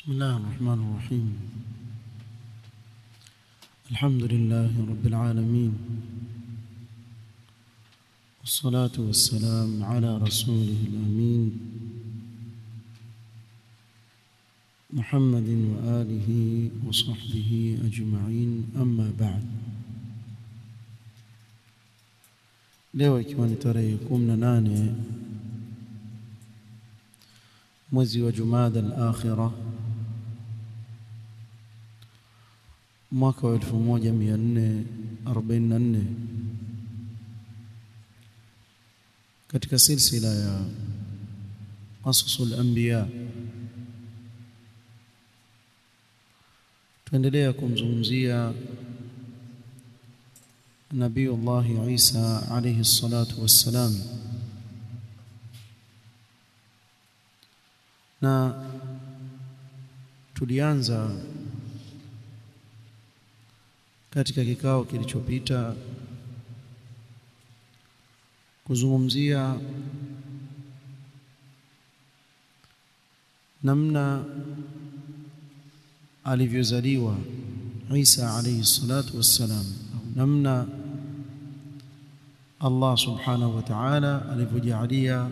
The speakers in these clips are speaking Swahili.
بسم الله الرحمن الرحيم الحمد لله رب العالمين والصلاة والسلام على رسوله الأمين محمد وآله وصحبه أجمعين أما بعد leo ikiwa ni tarehe kumi na nane mwezi wa Jumada al-Akhira mwaka wa 1444 katika silsila ya qasasul anbiya tuendelea kumzungumzia nabii Allah Isa alayhi salatu wassalam na tulianza katika kikao kilichopita kuzungumzia namna alivyozaliwa Isa alayhi salatu wassalam namna Allah subhanahu wa ta'ala alivyojalia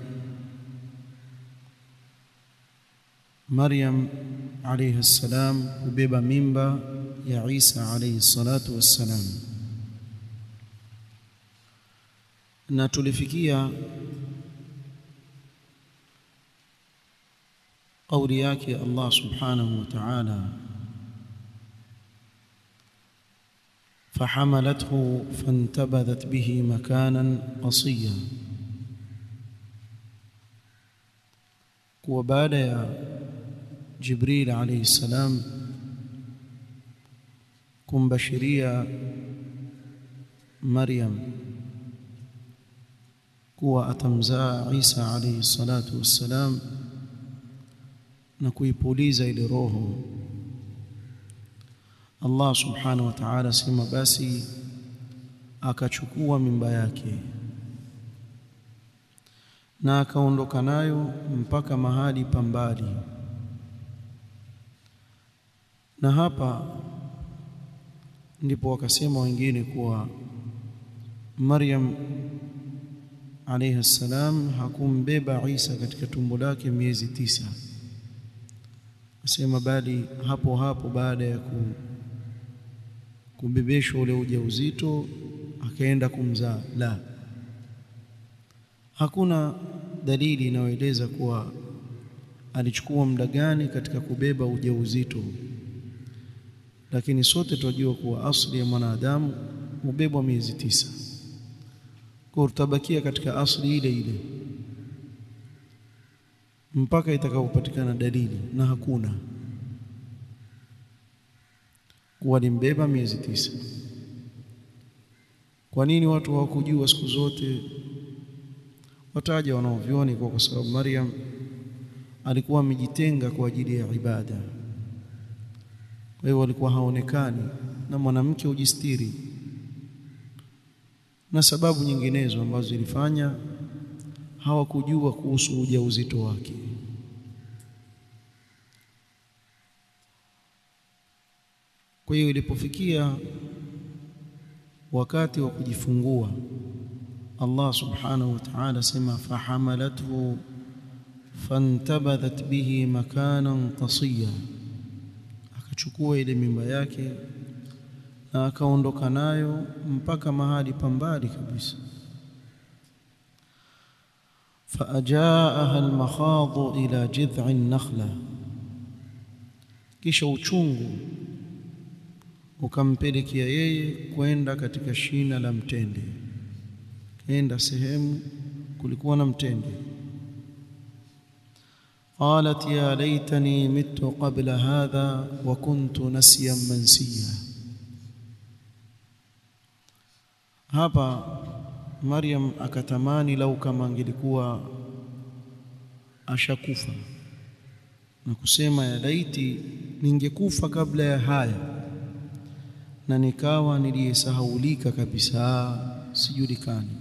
Maryam alayhi salam kubeba mimba ya Isa alayhi salatu wassalam na tulifikia kauli yake Allah subhanahu wa ta'ala فحملته فانتبذت به مكانا قصيا وبعد يا جبريل عليه السلام kumbashiria Maryam kuwa atamzaa Isa alayhi salatu wassalam na kuipuliza ile roho Allah subhanahu wa ta'ala sema basi akachukua mimba yake na akaondoka nayo mpaka mahali pambali na hapa ndipo wakasema wengine kuwa Maryam alayha salam hakumbeba Isa katika tumbo lake miezi tisa asema bali hapo hapo baada ya ku kubebeshwa ule ujauzito akaenda kumzaa la hakuna dalili inayoeleza kuwa alichukua muda gani katika kubeba ujauzito lakini sote tunajua kuwa asli ya mwanadamu hubebwa miezi tisa kwa tutabakia katika asli ile ile mpaka itakapopatikana dalili na hakuna walimbeba miezi tisa kwa nini watu hawakujua siku zote wataja wanaovioni kwa kwa sababu Maryam alikuwa amejitenga kwa ajili ya ibada kwa hiyo walikuwa haonekani na mwanamke ujistiri na sababu nyinginezo ambazo zilifanya hawakujua kuhusu ujauzito wake kwa hiyo ilipofikia wakati wa kujifungua Allah subhanahu wa ta'ala sema fahamalathu fantabadhat bihi makanan qasiya akachukua ile mimba yake na akaondoka nayo mpaka mahali pambali kabisa فأجاءها المخاض إلى جذع النخلة kisha uchungu ukampelekea yeye kwenda katika shina la mtende kaenda sehemu kulikuwa na mtende qalat ya laitani mitu qabla hadha wa kuntu nasiyan mansiya hapa Maryam akatamani lau kama angelikuwa ashakufa na kusema ya laiti ningekufa kabla ya haya na nikawa niliyesahaulika kabisa sijulikani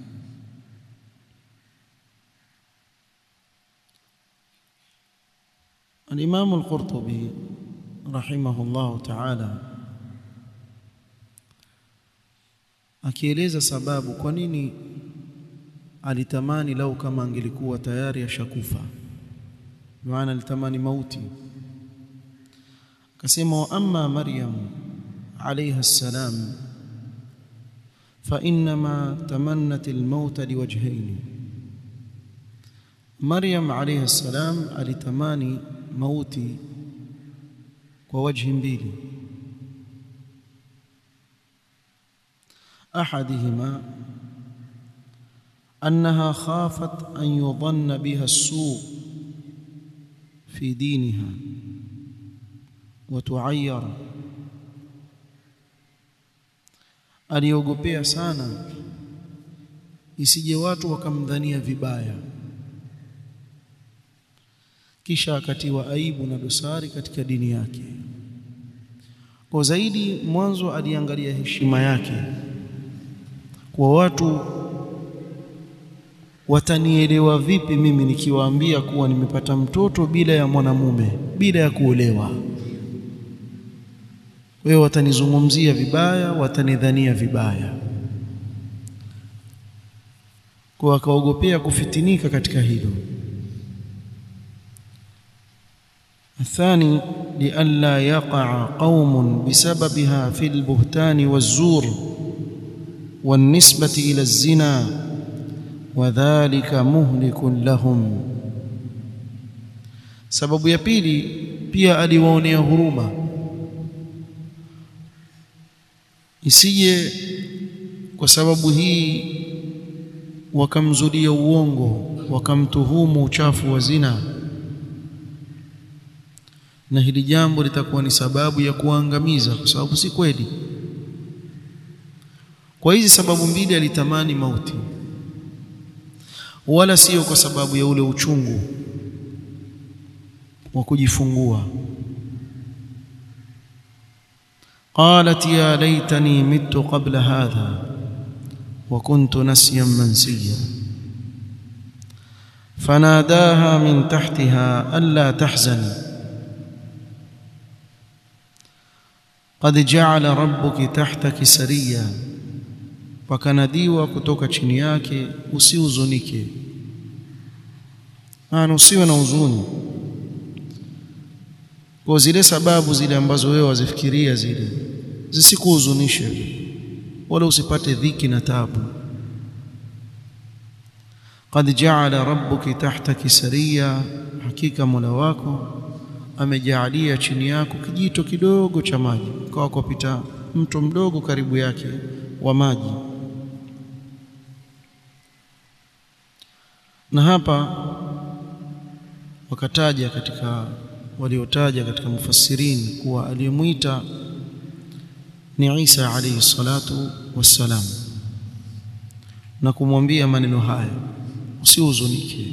Al-Imam Al-Qurtubi rahimahullahu ta'ala akieleza sababu kwa nini alitamani lau kama angelikuwa tayari ashakufa maana alitamani mauti akasema wa amma maryam alayha salam fa inma tamannat almaut liwajhayn maryam alayha salam alitamani mauti kwa wajhi mbili احدهما انها خافت ان يظن بها السوء في دينها وتعير aliogopea sana isije watu wakamdhania vibaya kisha akatiwa aibu na dosari katika dini yake kwa zaidi mwanzo aliangalia heshima yake kwa watu watanielewa vipi mimi nikiwaambia kuwa nimepata mtoto bila ya mwanamume bila ya kuolewa kwa hiyo watanizungumzia vibaya watanidhania vibaya kwa akaogopea kufitinika katika hilo الثاني لئلا يقع قوم بسببها في البهتان والزور والنسبة إلى الزنا وذلك مهلك لهم sababu ya pili pia aliwaonea huruma isije kwa sababu hii wakamzulia uongo wakamtuhumu uchafu wa zina na hili jambo litakuwa ni sababu ya kuangamiza kwa sababu si kweli kwa hizi sababu mbili alitamani mauti wala sio kwa sababu ya ule uchungu wa kujifungua قالت يا ليتني مت قبل هذا وكنت نسيا منسيا فناداها من تحتها ألا تحزني قد جعل ربك تحتك سريا wakanadiwa kutoka chini yake usihuzunike maana usiwe na huzuni kwa zile sababu zile ambazo wewe wazifikiria zile zisikuhuzunishe wala usipate dhiki na tabu qad ja'ala rabbuki tahtaki sariya hakika mola wako amejaalia chini yako kijito kidogo cha maji kwa kupita mto mdogo karibu yake wa maji na hapa wakataja katika waliotaja katika mufassirin kuwa aliyemwita ni Isa alayhi salatu wassalam na kumwambia maneno haya usihuzunike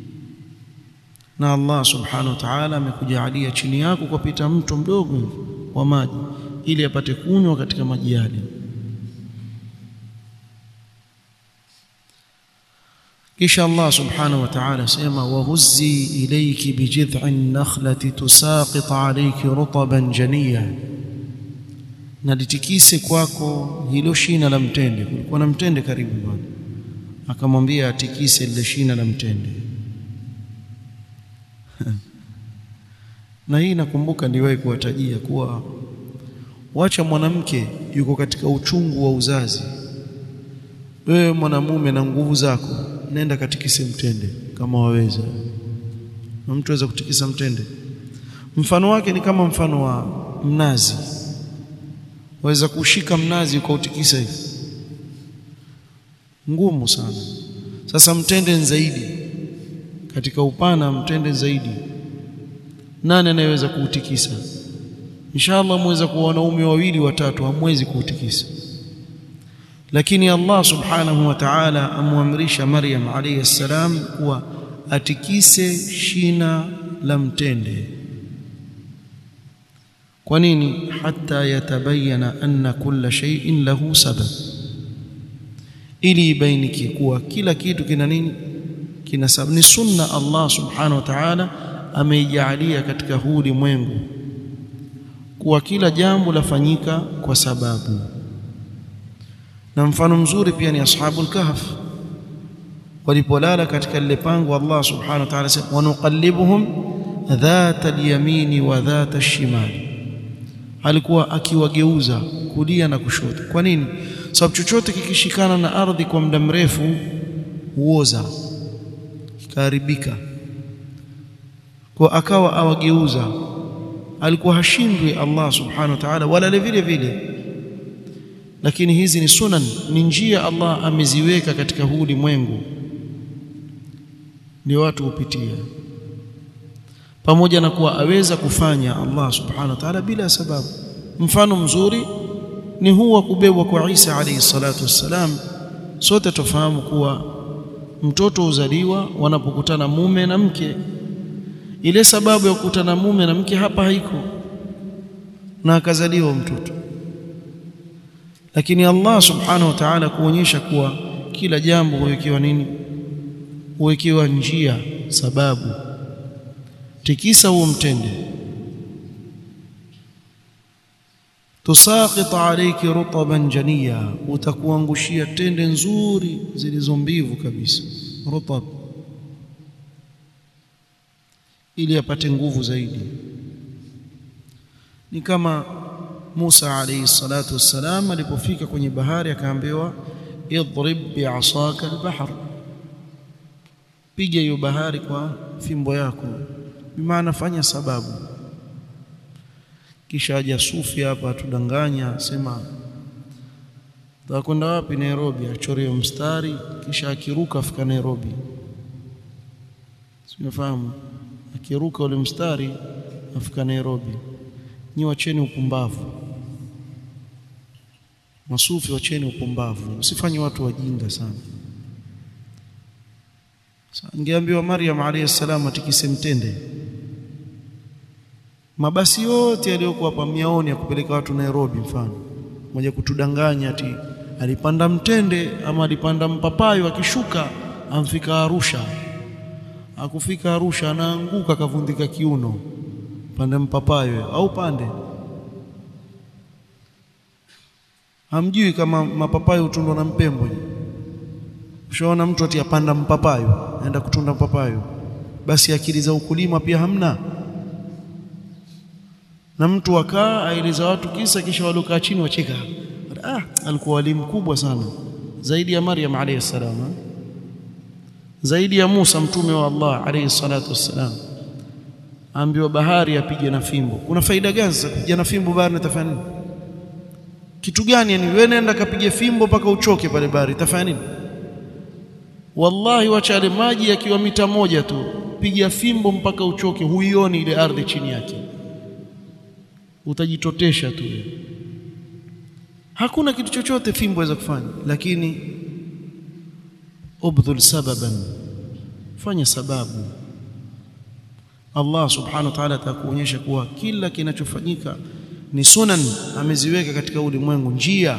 na Allah subhanahu wa ta'ala amekujalia chini yako kupita mto mdogo wa maji ili apate kunywa katika maji yale kisha Allah subhanahu wa ta'ala sema wahuzzi ilayki bijid'in nakhlati tusaqit alayki rutaban janiya na litikise kwako hilo shina la mtende kulikuwa na mtende karibu bwana akamwambia atikise lile shina la mtende na hii nakumbuka niliwahi kuwatajia kuwa wacha mwanamke yuko katika uchungu wa uzazi wewe mwanamume na nguvu zako nenda katikise mtende kama waweza na mtu aweza kutikisa mtende mfano wake ni kama mfano wa mnazi waweza kushika mnazi ukautikisa hivi ngumu sana sasa mtende zaidi katika upana mtende zaidi nani anayeweza kuutikisa inshallah mweza kuwa wanaume wawili watatu hamwezi kuutikisa lakini Allah subhanahu wa ta'ala amwamrisha Maryam alayhi salam kuwa atikise shina la mtende kwa nini hata yatabayana anna kulla shay'in lahu sabab ili ibainike kuwa kila kitu kina nini kina sababu ni sunna Allah subhanahu wa ta'ala ameijalia katika huu ulimwengu kuwa kila jambo lafanyika kwa sababu na mfano mzuri pia ni ashabul kahf walipolala katika lile pango Allah subhanahu wa ta'ala sema wanuqallibuhum dhata al-yamini wa dhata ash-shimali alikuwa akiwageuza kulia na kushoto kwa nini sababu chochote kikishikana na ardhi kwa muda mrefu huoza kikaharibika kwa akawa awageuza alikuwa hashindwi Allah subhanahu wa ta'ala wala vile vile lakini hizi ni sunan ni njia Allah ameziweka katika huu ulimwengu ndio watu hupitia pamoja na kuwa aweza kufanya Allah subhanahu wa ta'ala bila sababu mfano mzuri ni huu wa kubebwa kwa Isa alayhi salatu wassalam sote tufahamu kuwa mtoto uzaliwa wanapokutana mume na mke ile sababu ya kukutana mume na mke hapa haiko na akazaliwa mtoto lakini Allah subhanahu wa ta'ala kuonyesha kuwa kila jambo huwekewa nini huwekewa njia sababu tikisa huo mtende tusaqit alayki rutaban janiya utakuangushia tende nzuri zilizo mbivu kabisa rutab ili apate nguvu zaidi ni kama Musa alayhi salatu wassalam alipofika kwenye bahari akaambiwa idrib bi'asaka al-bahr piga hiyo bahari kwa fimbo yako bimaana fanya sababu kisha aja sufi hapa atudanganya sema takwenda wapi Nairobi achore mstari kisha akiruka afika Nairobi simefahamu akiruka ule mstari afika Nairobi nyi wacheni upumbavu masufi wacheni upumbavu usifanye watu wajinga sana Angeambiwa Maryam alayhi salam atikise mtende. Mabasi yote yaliyokuwa hapa miaoni ya kupeleka watu Nairobi mfano. Moja kutudanganya ati alipanda mtende ama alipanda mpapayo akishuka amfika Arusha. Akufika Arusha anaanguka kavundika kiuno. Pande mpapayo au pande. Hamjui kama mapapayo hutundwa na mpembo. Ushaona mtu ati apanda mpapayo, aenda kutunda mpapayo, basi akili za ukulima pia hamna. Na mtu akaa aeleza watu kisa, kisha waliokaa chini wacheka. Ah, alikuwa walimu mkubwa sana, zaidi ya Maryam alayhi salam, zaidi ya Musa mtume wa Allah alayhi salatu wassalam. Ambiwa bahari apige na fimbo. Kuna faida gani sasa kupiga na fimbo bahari? Itafanya nini? Kitu gani? Yani wewe nenda kapige fimbo mpaka uchoke pale bahari, itafanya nini? Wallahi, wacha yale maji yakiwa mita moja tu, piga fimbo mpaka uchoke, huioni ile ardhi chini yake, utajitotesha tu. Hakuna kitu chochote fimbo waweza kufanya, lakini ubdhul sababan, fanya sababu. Allah subhanahu wa ta'ala atakuonyesha kuwa kila kinachofanyika ni sunan, ameziweka katika ulimwengu, njia.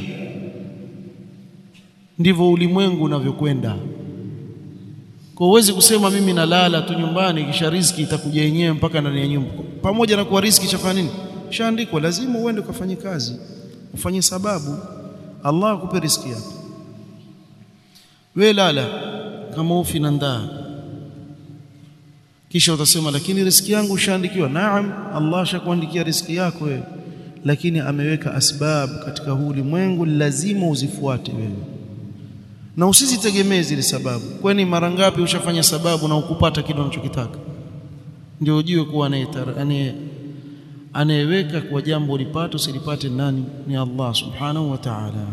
Ndivyo ulimwengu unavyokwenda. Kwa uwezi kusema mimi nalala tu nyumbani kisha riziki itakuja yenyewe mpaka ndani ya nyumba. Pamoja na kuwa riziki chafanya nini? Shaandikwa, lazima uende ukafanye kazi, ufanye sababu, Allah akupe riziki yako. We lala kama ufi na ndaa, kisha utasema lakini riziki yangu ushaandikiwa. Naam, Allah ashakuandikia riziki yako wewe, lakini ameweka asbab katika huu ulimwengu, lazima uzifuate wewe na usizitegemee zile sababu. Kwani mara ngapi ushafanya sababu na ukupata kile unachokitaka? Ndio ujue kuwa anayeweka kwa jambo ulipate usilipate nani? Ni Allah subhanahu wa ta'ala.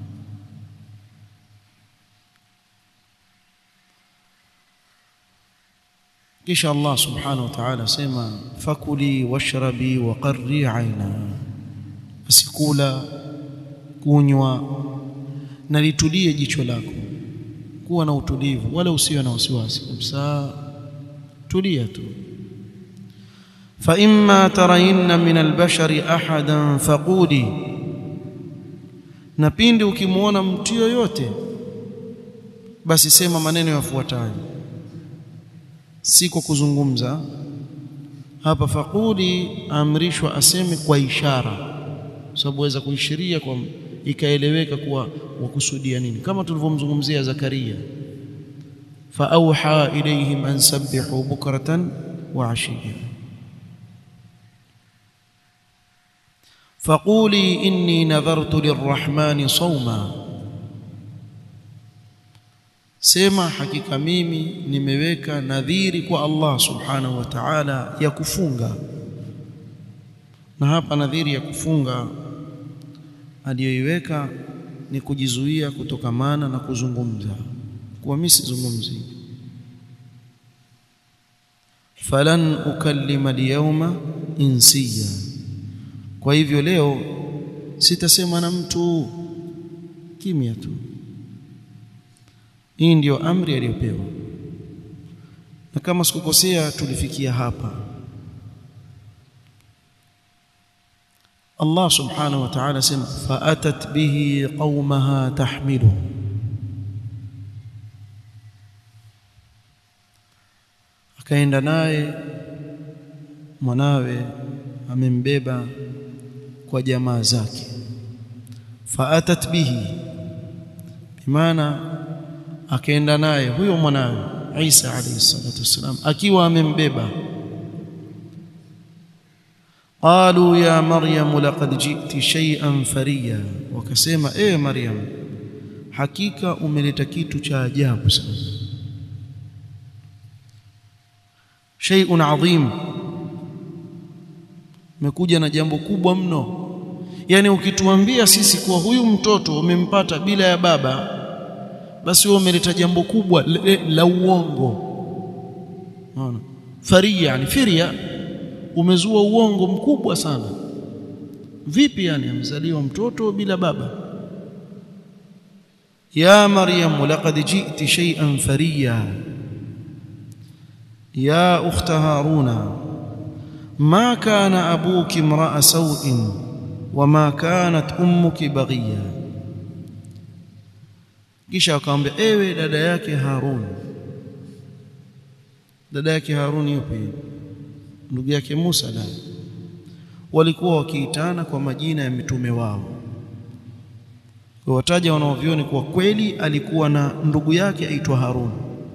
Kisha Allah subhanahu wa ta'ala asema fakuli washrabi wa qarri aina, asikula kunywa na litulie jicho lako, kuwa na utulivu, wala usiwe na wasiwasi kabisa, tulia tu. fa imma tarayinna min albashari ahadan faquli, na pindi ukimwona mtu yoyote, basi sema maneno yafuatayo, si kwa kuzungumza. hapa faquli amrishwa aseme kwa ishara sababu waweza kuishiria kwa ikaeleweka kuwa wakusudia nini kama tulivyomzungumzia Zakaria faauha ilayhim an sabbihu bukratan wa ashiya faquli inni nadhartu lirrahmani sawma sema hakika mimi nimeweka nadhiri kwa Allah subhanahu wa ta'ala ya kufunga na hapa nadhiri ya kufunga aliyoiweka ni kujizuia kutokamana na kuzungumza kuwa mimi sizungumzi falan ukallima alyawma insiya kwa hivyo leo sitasema na mtu kimya tu hii ndiyo amri aliyopewa na kama sikukosea tulifikia hapa Allah subhanahu wa ta'ala sema faatat bihi qaumaha tahmilu akaenda naye mwanawe amembeba kwa jamaa zake faatat bihi bimaana akaenda naye huyo mwanawe Isa alayhi salatu wassalam akiwa amembeba qalu ya maryam laqad ji'ti shay'an fariya wakasema ewe maryam hakika umeleta kitu cha ajabu sana shay'un adhim umekuja na jambo kubwa mno yani ukituambia sisi kuwa huyu mtoto umempata bila ya baba basi wewe umeleta jambo kubwa la, la uongo unaona faria yani firia umezua uongo mkubwa sana vipi yani amzaliwa mtoto bila baba ya maryam laqad ji'ti shay'an fariya ya ukhta haruna ma kana abuki imra'a saw'in wama kanat ummuki baghiya kisha akamwambia ewe dada yake Harun dada yake Harun yupi ndugu yake Musa la walikuwa wakiitana kwa majina ya mitume wao wataja wanaovioni kwa kweli alikuwa na ndugu yake aitwa Harun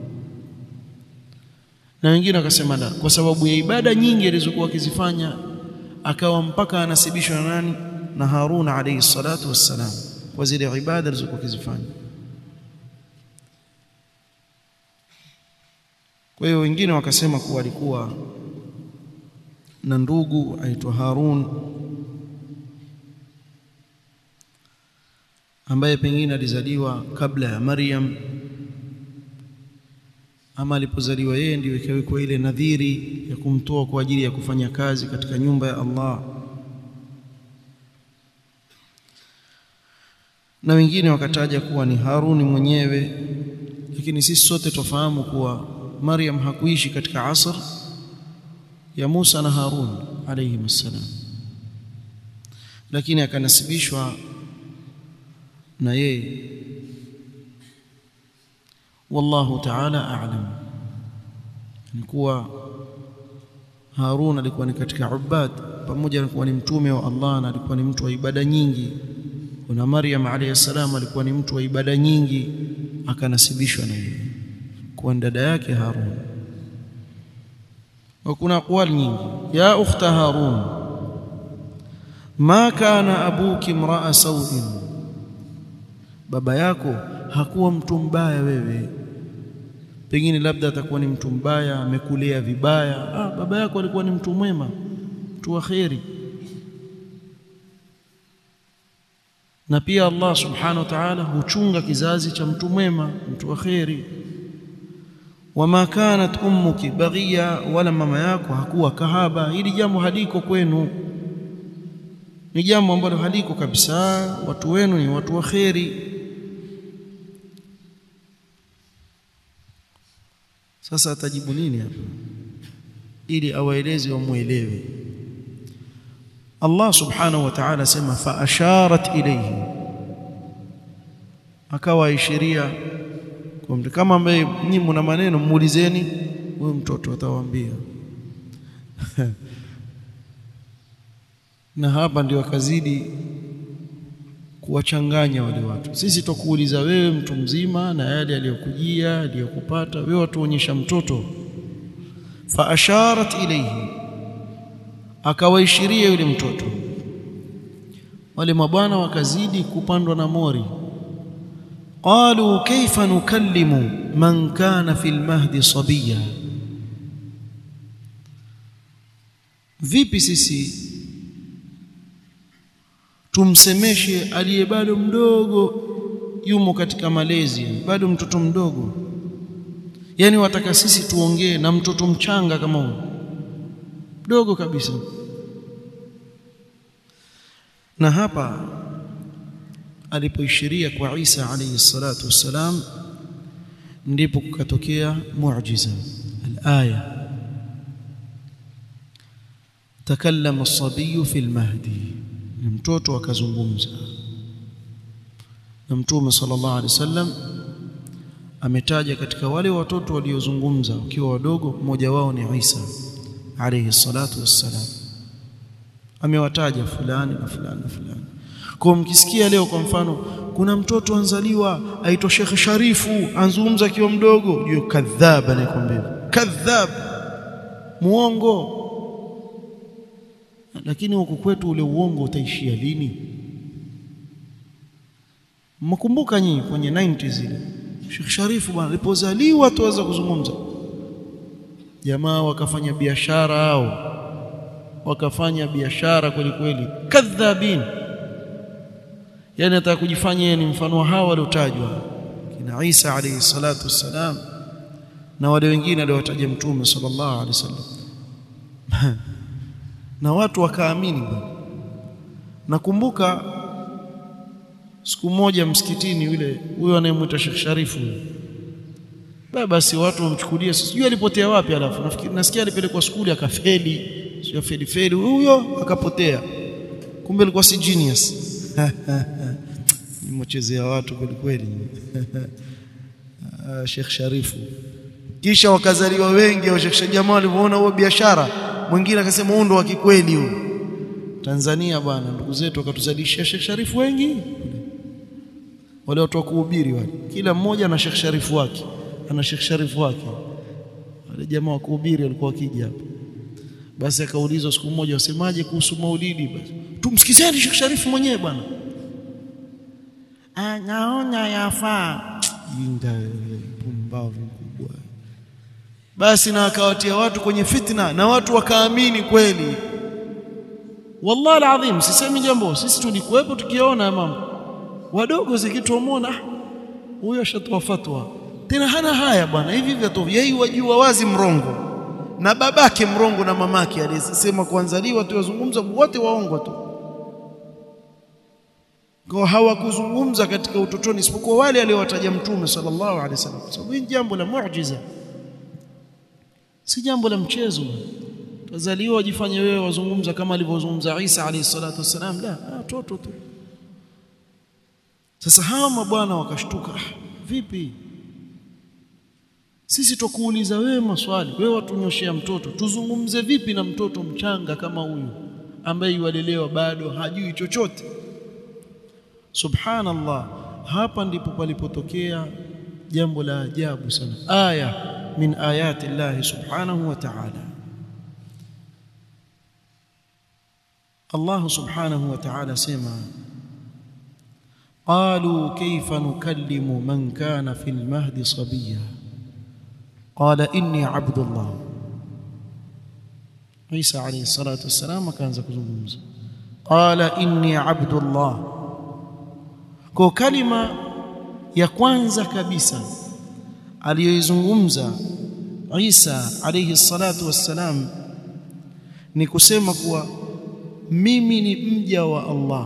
na wengine wakasema la kwa sababu ya ibada nyingi alizokuwa akizifanya akawa mpaka anasibishwa na nani na Harun alayhi salatu wassalam kwa zile ibada alizokuwa akizifanya kwa hiyo wengine wakasema kuwa alikuwa na ndugu aitwa Harun ambaye pengine alizaliwa kabla ya Maryam ama alipozaliwa yeye ndio ikawekwa ile nadhiri ya kumtoa kwa ajili ya kufanya kazi katika nyumba ya Allah na wengine wakataja kuwa ni Haruni mwenyewe lakini sisi sote tufahamu kuwa Maryam hakuishi katika asr ya Musa na Harun alayhi msalam lakini akanasibishwa na yeye wallahu ta'ala a'lam ni kuwa Harun alikuwa ni katika ubad pamoja na kuwa ni mtume wa Allah na alikuwa ni mtu wa ibada nyingi kuna Maryam alayhi salam alikuwa ni mtu wa ibada nyingi akanasibishwa na yeye kwa dada yake Harun wa kuna aqwali nyingi ya ukhta Harun ma kana abuki mraa sawin baba yako hakuwa mtu mbaya wewe pengine labda atakuwa ni mtu mbaya amekulea vibaya ah baba yako alikuwa ni mtu mwema mtu wa kheri na pia Allah subhanahu wa ta'ala huchunga kizazi cha mtu mwema mtu wa kheri wama kanat ummuki baghiya wala mama yako hakuwa kahaba hili jambo haliko kwenu ni jambo ambalo haliko kabisa watu wenu ni watu wa kheri sasa atajibu nini hapa ili awaeleze wamuelewe Allah subhanahu wa ta'ala sema fa asharat ilayhi akawa ishiria kwa mtu kama ambaye nyinyi mna maneno muulizeni huyo mtoto atawaambia na hapa ndio akazidi kuwachanganya wale watu. Sisi tukuuliza wewe mtu mzima na yale aliyokujia aliyokupata, wewe watuonyesha mtoto. Fa asharat ilayhi, akawaishiria yule mtoto. Wale mabwana wakazidi kupandwa na mori. Qalu kaifa nukallimu man kana fil mahdi sabiya, vipi sisi tumsemeshe aliye bado mdogo, yumo katika malezi, bado mtoto mdogo. Yani wataka sisi tuongee na mtoto mchanga kama huyo, mdogo kabisa. Na hapa alipoishiria kwa Isa alayhi salatu wassalam, ndipo kukatokea muujiza al-aya, takallama as-sabiyu fi al-mahdi ni mtoto akazungumza na Mtume sallallahu alaihi wasallam ametaja katika wale watoto waliozungumza wakiwa wadogo, mmoja wao ni Isa alayhi salatu wassalam. Amewataja fulani na fulani na fulani. Kwa mkisikia leo kwa mfano kuna mtoto anzaliwa aitwa Sheikh Sharifu anzungumza akiwa mdogo, juu kadhab, anayekwambia kadhab, muongo lakini huku kwetu ule uongo utaishia lini? Mkumbuka nyinyi kwenye 90s ile Sheikh Sharifu bwana alipozaliwa tuweza kuzungumza, jamaa wakafanya biashara hao, wakafanya biashara kweli kweli, kadhabin. Yani ataka kujifanya yeye ni mfano wa hao waliotajwa kina Isa alayhi salatu wassalam na wale wengine aliowataja Mtume sallallahu alaihi wasallam na watu wakaamini bwana. Nakumbuka siku moja msikitini, yule huyo anayemwita Sheikh Sharifu huyo, basi watu wamchukulia, sijui alipotea wapi. Alafu nafikiri nasikia alipelekwa skuli akafeli, sio feli feli, huyo akapotea, kumbe alikuwa si genius nimechezea watu kweli kweli. Sheikh Sharifu, kisha wakazaliwa wengi au Sheikh jamaa walivyoona huo biashara mwingine akasema huu ndo wa kikweli huu. Tanzania bwana, ndugu zetu wakatuzalishia Sheikh Sharifu wengi, wale watu wa kuhubiri wale, kila mmoja na Sheikh Sharifu wake, ana Sheikh Sharifu wake. Wale jamaa wa kuhubiri walikuwa wakija hapa, basi akaulizwa siku moja, wasemaje kuhusu maulidi? Basi tumsikizeni Sheikh Sharifu mwenyewe bwana, anaona yafaa. Jinga pumbavu mkubwa basi na akawatia watu kwenye fitna na watu wakaamini kweli. Wallahi alazim, sisemi jambo, sisi tulikuwepo tukiona mambo wadogo zikituomona, huyo ashatoa fatwa tena, hana haya bwana, hivi hivi tu, yeye wajua wazi mrongo na babake mrongo na mamake aliyesema kuanzaliwa tu wazungumza wote waongo tu, kwa hawakuzungumza katika utotoni, isipokuwa wale aliowataja Mtume sallallahu alaihi wasallam, sababu hii jambo la muujiza si jambo la mchezo. Tazaliwa wajifanye wewe wazungumza kama alivyozungumza Isa alayhi salatu wassalam, la watoto tu. Sasa hawa mabwana wakashtuka, vipi sisi tukuuliza wewe maswali, wewe watunyoshea mtoto, tuzungumze vipi na mtoto mchanga kama huyu ambaye yualelewa bado hajui chochote? Subhanallah, hapa ndipo palipotokea jambo la ajabu sana, aya min ayati llahi subhanahu wa ta'ala. Allah subhanahu wa ta'ala sema qalu kayfa nukallimu man kana fil mahdi sabiya qala inni abdullah. Isa alayhi salatu wassalam akaanza kuzungumza, qala inni abdullah. Kwa kalima ya kwanza kabisa aliyoizungumza Isa alayhi salatu wassalam ni kusema kuwa mimi ni mja wa Allah.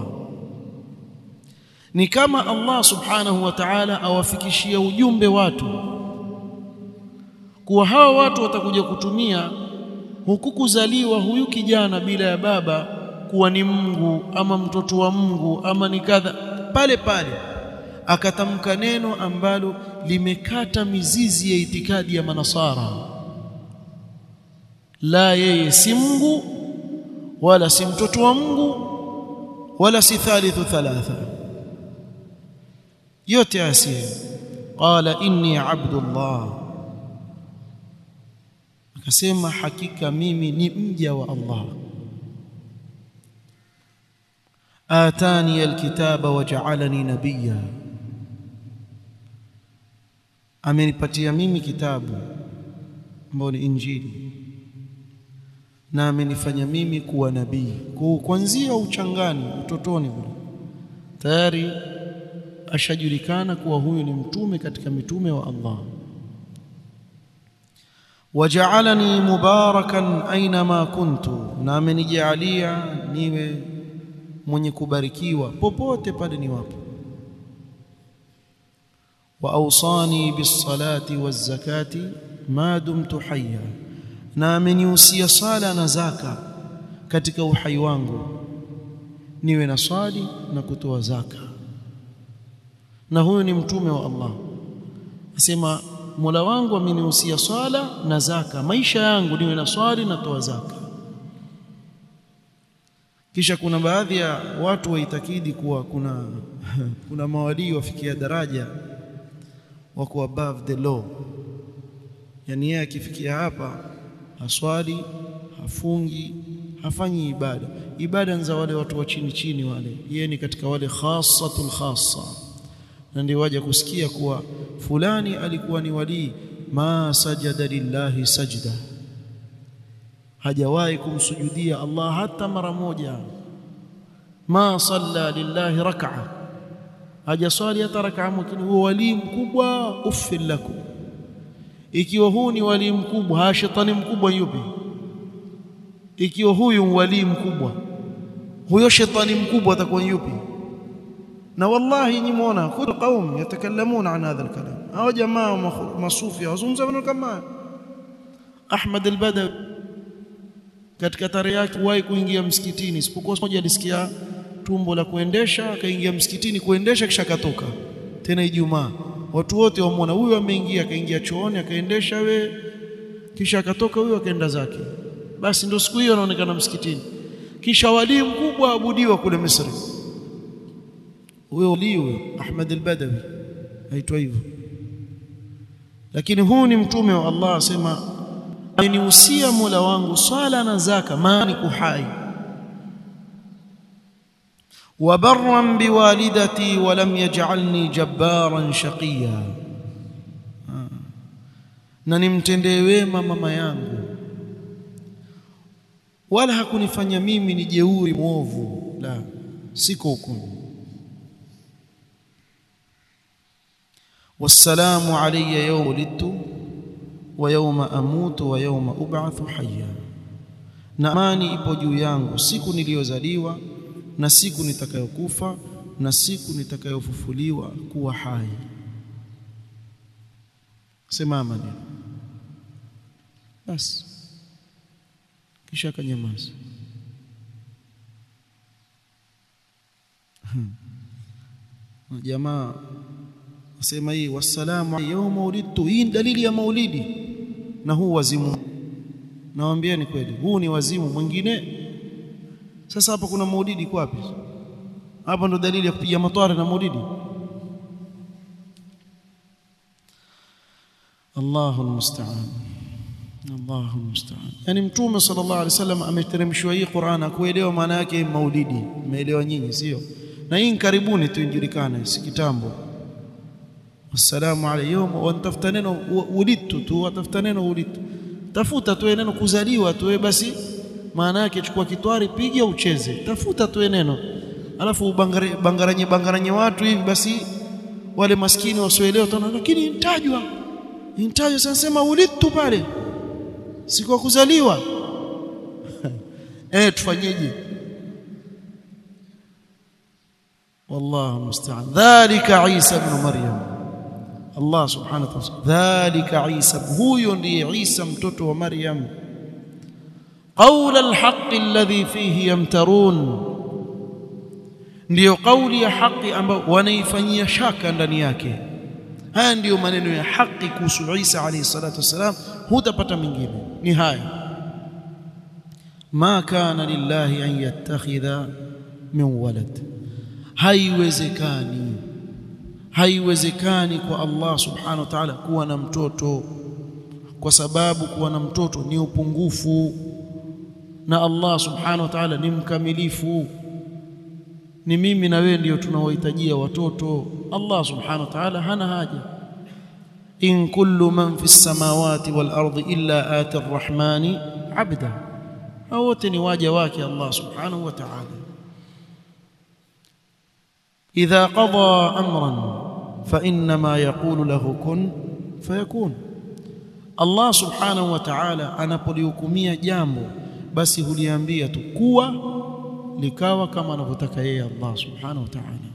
Ni kama Allah subhanahu wa ta'ala awafikishia ujumbe watu kuwa hawa watu watakuja kutumia huku kuzaliwa huyu kijana bila ya baba kuwa ni Mungu ama mtoto wa Mungu ama ni kadha. Pale pale akatamka neno ambalo limekata mizizi ya itikadi ya manasara la yeye si Mungu wala si mtoto wa Mungu wala si thalithu thalatha yote asiye qala inni abdullah akasema hakika mimi ni mja wa Allah atani alkitaba waja'alani nabiyya amenipatia mimi kitabu ambao ni injili na amenifanya mimi kuwa nabii kwa kuanzia uchangani utotoni kule tayari ashajulikana kuwa huyu ni mtume katika mitume wa Allah waja'alani mubarakan aina kuntu na amenijalia niwe mwenye kubarikiwa popote pale niwapo wa awsani bis-salati waz-zakati ma dumtu hayya na amenihusia sala na zaka katika uhai wangu niwe na swali na kutoa zaka na huyu ni mtume wa Allah asema Mola wangu amenihusia swala na zaka maisha yangu niwe na swali na toa zaka kisha kuna baadhi ya watu waitakidi kuwa kuna kuna mawalii wafikia daraja wako above the law yani yeye akifikia hapa haswali hafungi hafanyi ibada ibada za wale watu wa chini chini wale yeye ni katika wale khassatul khassa na ndio waje kusikia kuwa fulani alikuwa ni walii ma sajada lillahi sajda hajawahi kumsujudia Allah hata mara moja ma salla lillahi rak'a hajaswali hata rak'a lakini huwa walii mkubwa uffil lakum ikiwa huu ni walii mkubwa ha shetani mkubwa yupi ikiwa huyu walii mkubwa huyo shetani mkubwa atakuwa yupi na wallahi nimeona kuna qaum yatakallamuna an hadha alkalam hao jamaa masufi wazungumza maneno kama Ahmad al-Badawi katika tarehe yake wahi kuingia msikitini isipokuwa moja alisikia tumbo la kuendesha akaingia msikitini kuendesha kisha akatoka tena Ijumaa watu wote wamwona huyu ameingia akaingia chooni akaendesha we kisha akatoka huyu akaenda zake basi ndio siku hiyo anaonekana msikitini kisha walii mkubwa abudiwa kule Misri huyo walii huyo Ahmad al-Badawi aitwa hivyo lakini huu ni mtume wa Allah asema amenihusia Mola wangu swala na zaka maana kuhai وبرا بوالدتي ولم يجعلني جبارا شقيا na nimtendee wema mama yangu wala hakunifanya mimi ni jeuri mwovu la siko huko wassalamu alayya yawma wulidtu wa yawma amutu wa yawma ub'athu hayya na amani ipo juu yangu siku niliyozaliwa na siku nitakayokufa na siku nitakayofufuliwa kuwa hai simama neno basi kisha akanyamaza jamaa wasema hii wassalamu yawma ulidtu hii dalili ya maulidi na huu wazimu nawaambieni kweli huu ni wazimu mwingine sasa hapa kuna maulidi kwa wapi hapa ndo dalili ya kupiga matwara na maulidi Allahu almusta'an Allahu almusta'an yani mtume sallallahu alaihi wasallam ameteremshwa hii Qur'an akuelewa maana yake maulidi umeelewa nyinyi sio na hii karibuni tu injulikane si kitambo assalamu alaykum wa tafuta neno ulidtu tu watafuta neno ulidtu tafuta tu neno kuzaliwa tu basi maana yake chukua kitwari piga ucheze tafuta tu neno alafu bangare, bangaranye bangaranye watu hivi basi wale maskini wasioelewa tena lakini intajwa intajwa sasa sema ulidtu pale siku kuzaliwa eh tufanyeje والله المستعان ذلك عيسى ابن مريم الله سبحانه وتعالى ذلك عيسى هو ndiye Isa mtoto wa Maryam قول الحق الذي فيه يمترون ndiyo kauli ya haki ambayo wanaifanyia shaka ndani yake haya ndiyo maneno ya haki kuhusu Isa alayhi salatu wasalam hutapata mengine ni haya ma kana lillahi an yattakhidha min walad haiwezekani haiwezekani kwa Allah subhanahu wa ta'ala kuwa na mtoto kwa sababu kuwa na mtoto ni upungufu na Allah subhanahu wa ta'ala ni mkamilifu ni mimi na wewe ndio tunaohitajia watoto Allah subhanahu wa ta'ala hana haja in kullu man fi samawati wal ardi illa ati arrahmani abda hao wote ni waja wake Allah subhanahu wa ta'ala idha qada amran fa inma yaqulu lahu kun fayakun Allah subhanahu wa ta'ala anapolihukumia jambo basi huliambia tu kuwa likawa kama anavyotaka yeye Allah subhanahu wa ta'ala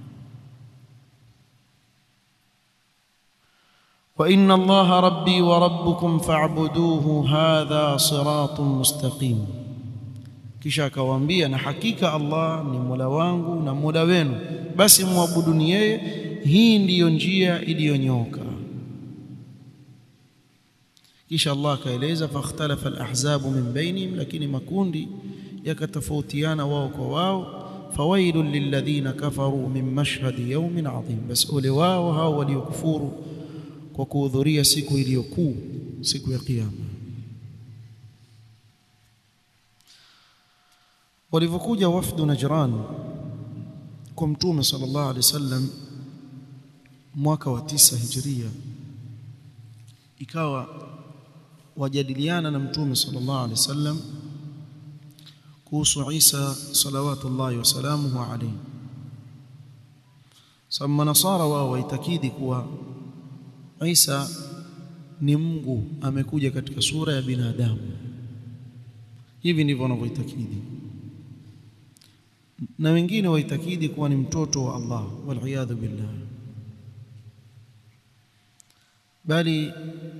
wa inna Allah rabbi wa rabbukum fa'buduhu hadha siratun mustaqim kisha akawaambia na hakika Allah ni Mola wangu na Mola wenu basi muabuduni yeye hii ndiyo njia iliyonyoka kisha Allah akaeleza fakhtalafa alahzabu min bainihim lakini makundi yakatofautiana wao kwa wao fawailul lilladhina kafaru min mashhadi yawmin adhim bas ole wao hao waliokufuru kwa kuhudhuria siku iliyokuu siku ya kiyama walivyokuja wafdu Najran kwa mtume sallallahu alaihi wasallam mwaka wa tisa hijiria ikawa wajadiliana na mtume sallallahu alaihi wasallam kuhusu Isa salawatullahi wasalamuhu alayhi sama nasara wao waitakidi kuwa Isa ni Mungu amekuja katika sura ya binadamu hivi ndivyo wanavyoitakidi na wengine waitakidi kuwa ni mtoto wa Allah waliyadhu billah bali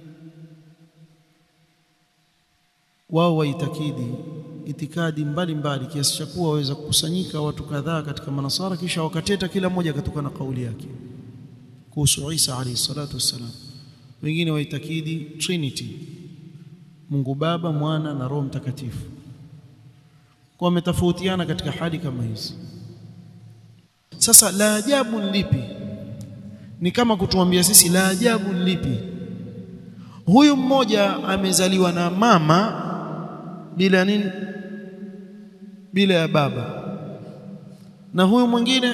wao waitakidi itikadi mbalimbali kiasi cha kuwa waweza kukusanyika watu kadhaa katika manasara kisha wakateta kila mmoja katoka na kauli yake kuhusu Isa alayhi salatu wassalam wengine waitakidi trinity Mungu Baba Mwana na Roho Mtakatifu kwa wametofautiana katika hali kama hizi sasa la ajabu ni lipi ni kama kutuambia sisi la ajabu ni lipi huyu mmoja amezaliwa na mama bila nini bila ya baba na huyu mwingine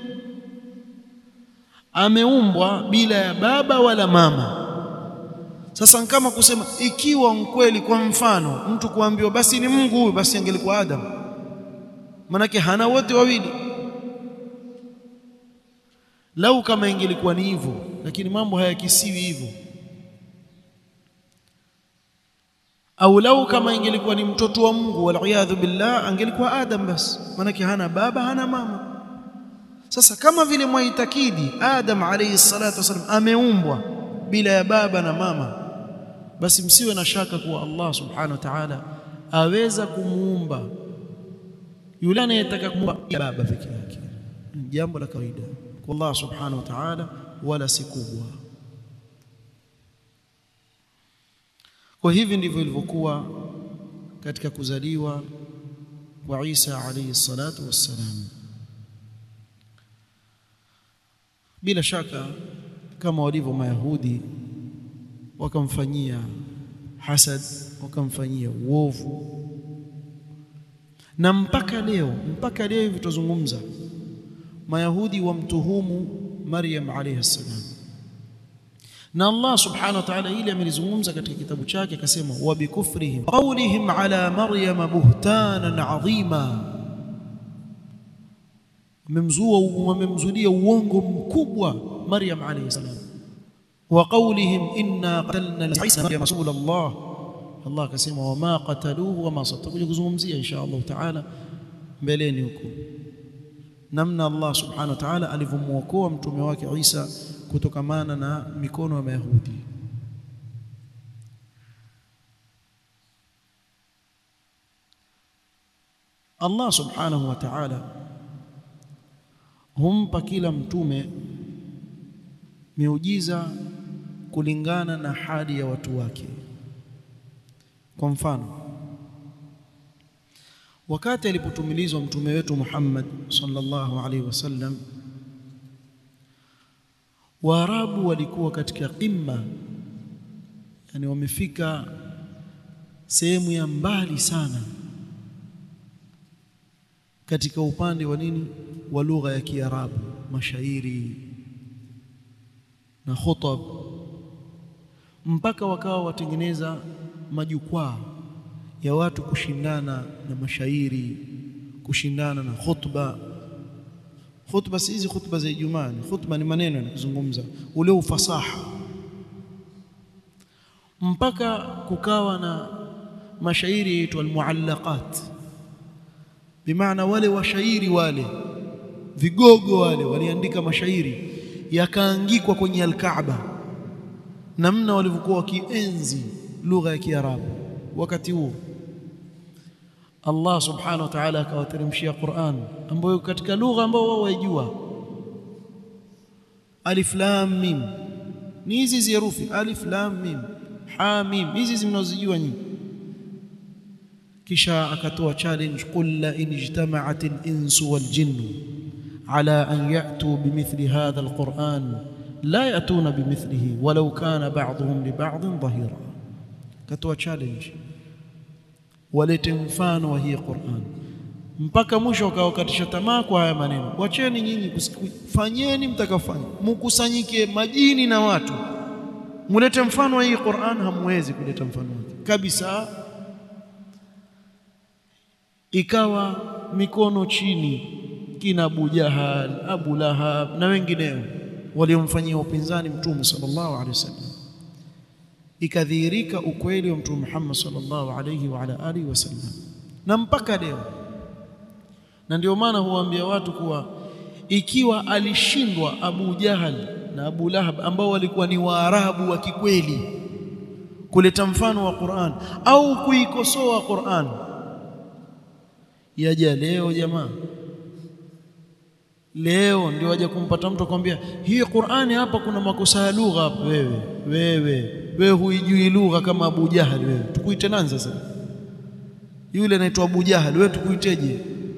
ameumbwa bila ya baba wala mama sasa kama kusema ikiwa mkweli kwa mfano mtu kuambiwa basi ni Mungu huyu basi angelikuwa Adam manake hana wote wawili lau kama ingelikuwa ni hivyo lakini mambo hayakisiwi hivyo au lau kama ingelikuwa ni mtoto wa Mungu waliyadhu billah angelikuwa Adam basi manake hana baba hana mama sasa kama vile mwaitakidi Adam alayhi salatu wasallam ameumbwa bila ya baba na mama basi msiwe na shaka kuwa Allah subhanahu wa ta'ala aweza kumuumba yule anayetaka kumuumba baba peke yake jambo la kawaida kwa Allah subhanahu wa ta'ala wala si kubwa kwa hivi ndivyo ilivyokuwa katika kuzaliwa kwa Isa alayhi salatu wassalam bila shaka kama walivyo mayahudi wakamfanyia hasad wakamfanyia uovu na mpaka leo mpaka leo hivi tuzungumza mayahudi wamtuhumu Maryam alayha salam na Allah subhanahu wa ta'ala ile amelizungumza katika kitabu chake akasema wa bikufrihim qawlihim ala maryam buhtanan adhima wamemzua wamemzulia uongo mkubwa Maryam alayhi salam wa qawlihim inna qatalna Isa Maryam rasulullah Allah akasema wama qataluhu wama satakuja kuzungumzia insha Allah taala mbeleni huko namna Allah subhanahu wa ta'ala alivyomuokoa mtume wake Isa kutokamana na mikono ya Mayahudi Allah subhanahu wa ta'ala humpa kila mtume miujiza kulingana na hali ya watu wake kwa mfano wakati alipotumilizwa mtume wetu Muhammad sallallahu alaihi wasallam Waarabu walikuwa katika qimma yani wamefika sehemu ya mbali sana katika upande wa nini wa lugha ya Kiarabu mashairi na khutab mpaka wakawa watengeneza majukwaa ya watu kushindana na mashairi kushindana na khutba khutba si hizi khutba za Ijumaa khutba ni maneno yanazungumza ule ufasaha mpaka kukawa na mashairi yaitwa almuallaqat bimaana wale washairi wale vigogo wale waliandika mashairi yakaangikwa kwenye alkaaba namna walivyokuwa wakienzi lugha ya Kiarabu wakati huo Allah subhanahu wa ta'ala akawateremshia Qur'an ambayo katika lugha ambayo wao waijua alif lam mim ni hizi herufi alif lam mim ha mim hizi mnazojua nyinyi kisha akatoa challenge qul la in ijtama'at al-insu wal jinnu ala an ya'tu bimithli hadha al-Qur'an la ya'tuna bimithlihi walau kana ba'dhum li ba'dhin dhahira katoa challenge walete mfano wa hii Qur'an mpaka mwisho wakawakatisha tamaa kwa haya maneno wacheni nyinyi fanyeni mtakafanya mkusanyike majini na watu mulete mfano wa hii Qur'an hamwezi kuleta mfano wake kabisa ikawa mikono chini kina Abu Jahal Abu Lahab na wengineo waliomfanyia upinzani mtume sallallahu alaihi wasallam ikadhihirika ukweli wa mtume Muhammad sallallahu alayhi wa ala alihi wasallam na mpaka leo na ndio maana huwaambia watu kuwa ikiwa alishindwa Abu Jahal na Abu Lahab ambao walikuwa ni Waarabu wa kikweli kuleta mfano wa Qur'an au kuikosoa Qur'an yaja leo jamaa leo ndio waje kumpata mtu akwambia hii Qur'ani hapa kuna makosa ya lugha hapa wewe wewe wewe huijui lugha kama Abu Jahal wewe tukuite nani sasa yule anaitwa Abu Jahal wewe tukuiteje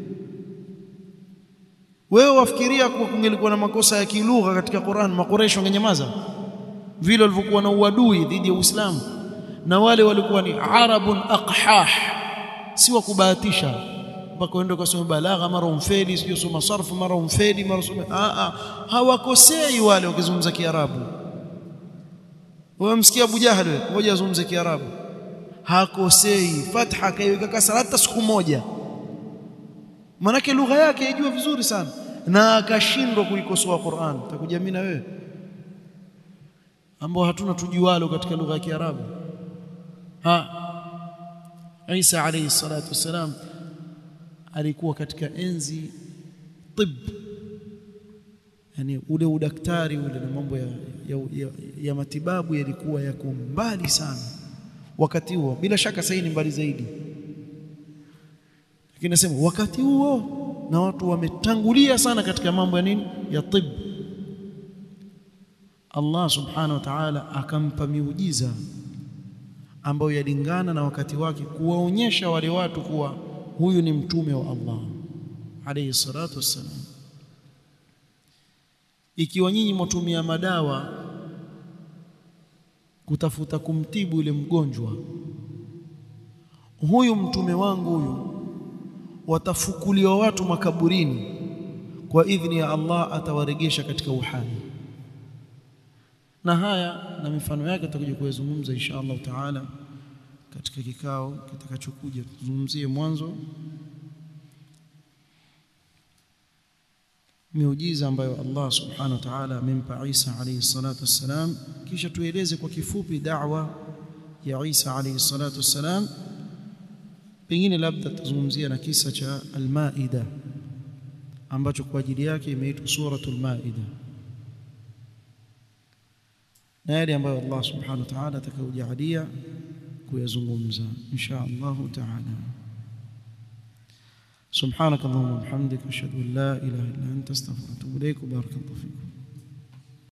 wewe wafikiria kuwa kungelikuwa na makosa ya kilugha katika Qur'an makoresho wangenyamaza vile walivyokuwa na uadui dhidi ya Uislamu na wale walikuwa ni arabun aqhah si wa kubahatisha mpaka uende ukasoma balagha mara umfeli sio soma sarfu mara umfeli mara soma a a hawakosei wale wakizungumza Kiarabu wewe msikia Abu Jahal wewe ngoja azungumze Kiarabu hakosei fatha kaiweka kasra hata siku moja manake lugha yake ijua vizuri sana na akashindwa kuikosoa Qur'an takuja mimi na wewe ambao hatuna tujualo katika lugha ya Kiarabu ha Isa alayhi salatu wasalam alikuwa katika enzi tib yani ule udaktari ule na mambo ya, ya, ya, ya matibabu yalikuwa yako mbali sana wakati huo bila shaka sasa ni mbali zaidi lakini nasema wakati huo na watu wametangulia sana katika mambo ya nini ya tib Allah subhanahu wa ta'ala akampa miujiza ambayo yalingana na wakati wake kuwaonyesha wale watu kuwa huyu ni mtume wa Allah alayhi salatu wassalam ikiwa nyinyi mtumia madawa kutafuta kumtibu yule mgonjwa huyu mtume wangu huyu watafukuliwa watu makaburini kwa idhni ya Allah atawaregesha katika uhai na haya na mifano yake tutakuja kuyazungumza insha Allah taala katika kikao kitakachokuja tuzungumzie mwanzo miujiza ambayo Allah subhanahu wa ta'ala amempa Isa alayhi salatu wassalam kisha tueleze kwa kifupi da'wa ya Isa alayhi salatu wassalam pengine labda tuzungumzia na kisa cha al-Maida ambacho kwa ajili yake imeitwa suratul Maida na yale ambayo Allah subhanahu wa ta'ala atakayojalia kuyazungumza insha Allah ta'ala سبحانك اللهم وبحمدك اشهد ان لا اله الا انت استغفرك واتوب اليك وبارك الله فيكم